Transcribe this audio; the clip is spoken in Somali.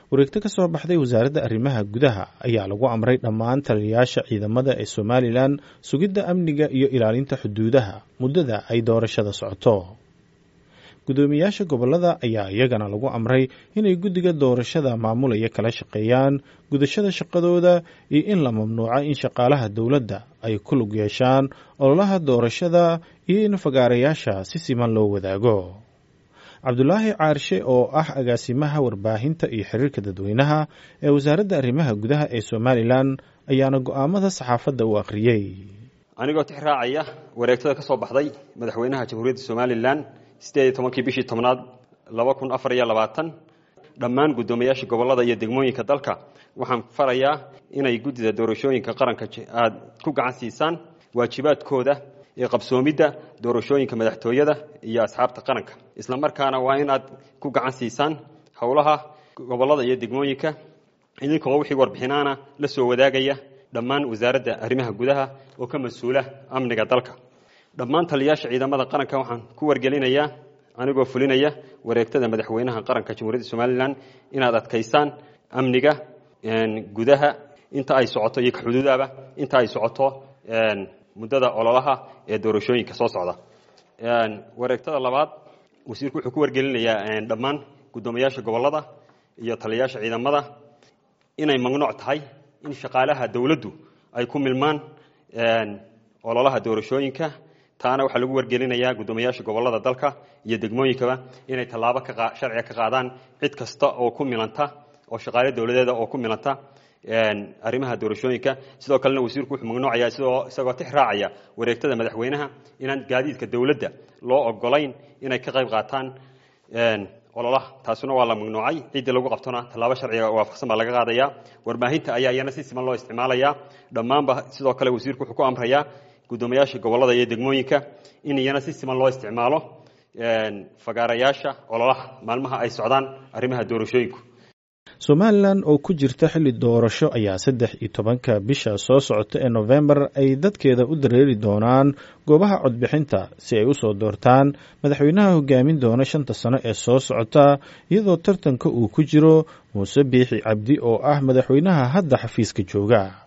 wareegto ka soo baxday wasaaradda arrimaha gudaha ayaa lagu amray dhammaan taliyayaasha ciidamada ee somalilan sugidda amniga iyo ilaalinta xuduudaha muddada ay doorashada socoto guddoomiyaasha gobollada ayaa iyagana lagu amray inay guddiga doorashada maamulaya kala shaqeeyaan gudashada shaqadooda iyo in la mamnuuco in shaqaalaha dowladda ay ku lug yeeshaan ololaha doorashada iyo in fagaarayaasha si siman loo wadaago cabdulaahi caarshe oo ah agaasimaha warbaahinta iyo xiriirka dadweynaha ee wasaaradda arrimaha gudaha ee somalilan ayaana go'aamada saxaafadda u akhriyey anigoo tix raacaya wareegtada ka soo baxday madaxweynaha jamhuuriyadda somalilan sideed iyo tobankii bishii tobnaad laba kun afar iyo labaatan dhammaan guddoomiyaasha gobollada iyo degmooyinka dalka waxaan farayaa inay guddida doorashooyinka qaranka aad ku gacan siisaan waajibaadkooda ee qabsoomidda doorashooyinka madaxtooyada iyo asxaabta qaranka isla markaana waa inaad ku gacan siisaan howlaha gobollada iyo degmooyinka idinkoo wixii warbixinaana la soo wadaagaya dhammaan wasaaradda arrimaha gudaha oo ka mas-uula amniga dalka dhammaan taliyayaasha ciidamada qaranka waxaan ku wargelinayaa anigoo fulinaya wareegtada madaxweynaha qaranka jamhuuriyadda somalilan inaad adkaysaan amniga gudaha inta ay socoto iyo kaxuduudaba inta ay socoto muddada ololaha ee doorashooyinka soo socda wareegtada labaad wasiirku wuxuu ku wargelinayaa dhammaan guddoomiyaasha gobollada iyo taliyayaasha ciidamada inay mamnuuc tahay in shaqaalaha dowladdu ay ku milmaan ololaha doorashooyinka taana waxaa lagu wargelinayaa guddoomiyaasha gobollada dalka iyo degmooyinkaba inay tallaabo sharciga ka qaadaan cid kasta oo ku milanta oo shaqaale dowladeeda oo ku milanta arrimaha doorashooyinka sidoo kalena wasiirku wuxuu mamnuucaya isagoo tix raacaya wareegtada madaxweynaha inaan gaadiidka dowladda loo ogolayn inay ka qayb qaataan ololaha taasuna waa la mamnuucay ciddii lagu qabtona tallaabo sharciga waafaqsan baa laga qaadaya warbaahinta ayaa iyana si siman loo isticmaalaya dhammaanba sidoo kale wasiirku wuxuu ku amrayaa guddoomiyaasha gobollada iyo degmooyinka in iyana si siman loo isticmaalo fagaarayaasha ololaha maalmaha ay socdaan arrimaha doorashooyinku somalilan oo ku jirta xilli doorasho ayaa saddex iyo tobanka bisha soo socota ee nofembar ay dadkeeda u dareeri doonaan goobaha codbixinta si ay u soo doortaan madaxweynaha hogaamin doona shanta sano ee soo socota iyadoo tartanka uu ku jiro muuse biixi cabdi oo ah madaxweynaha hadda xafiiska jooga